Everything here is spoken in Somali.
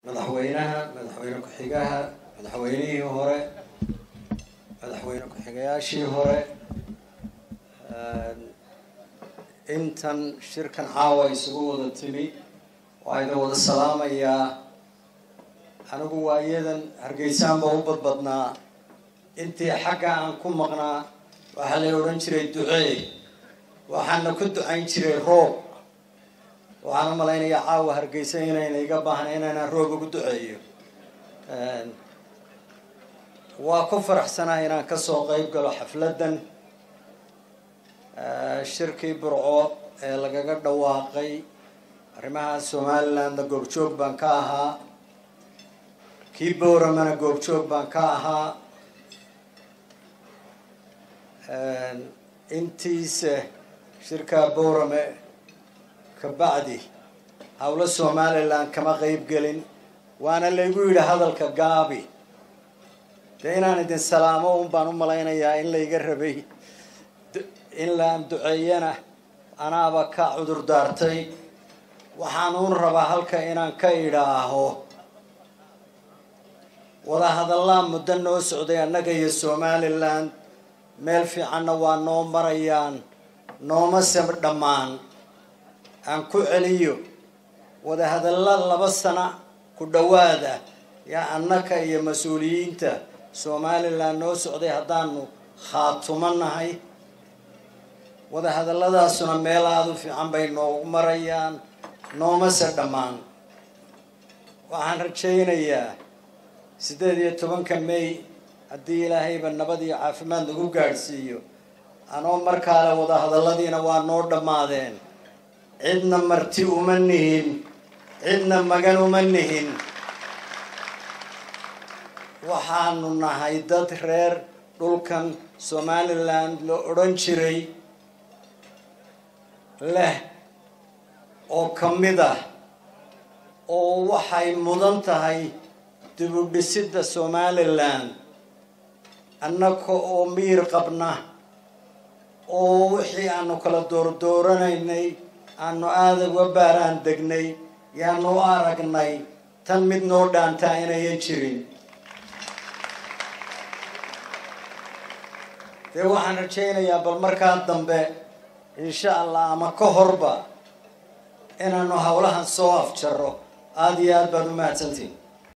madaxweynaha madaxweyne ku-xigaha madaxweynihii hore madaxweyne ku-xigayaashii hore intan shirkan caawa isugu wada timi waa idin wada salaamayaa anigu waa iyadan hargeysaan ba u badbadnaa intii xagga aan ku maqnaa waxaa la odhan jiray ducee waxaana ku ducayn jiray roob waxaan u malaynayaa caawa hargeysa inayna iga baahna inaynaan roob ugu duceeyo waa ku faraxsanaa inaan kasoo qeyb galo xafladdan shirkii burco ee lagaga dhawaaqay arrimaha somalilandna goobjoog baan ka ahaa kii bowramana goobjoog baan ka ahaa intiise shirkaa bowrame kabacdi howlo somaliland kama qeyb gelin waana laygu yidhi hadalka gaabi dee inaan idin salaamo un baan u malaynayaa in layga rabay in laan duceeyana anaaba ka cudur daartay waxaan uun rabaa halka inaan ka idhaaho wadahadallaa muddo noo socday annaga iyo somaliland meel fiicanna waa noo marayaan nooma sab dhammaan aan ku celiyo wadahadalla laba sana ku dhowaada yaa annaka iyo mas-uuliyiinta somaliland noo socday haddaanu khaatumo nahay wadahadalladaasuna meel aada u fiican bay noogu marayaan noomase dhammaan waxaan rajaynayaa siddeed iyo tobanka may haddii ilaahayba nabad iyo caafimaad nagu gaadhsiiyo anoo markaale wadahadalladiina waa noo dhammaadeen cidna marti uma nihin cidna magan uma nihin waxaanu nahay dad reer dhulkan somaliland la odhan jiray leh oo ka mid ah oo waxay mudan tahay dib u dhisidda somaliland annaka oo miir qabna oo wixii aanu kala doordooranaynay aanu aada uga baaraan degnay yaanu u aragnay tan mid noo dhaantaa inayan jirin dee waxaan rajaynayaa bal markaa dambe insha allah ama ka horba inaanu howlahan soo afjaro aada iyo aad baad u mahadsantihin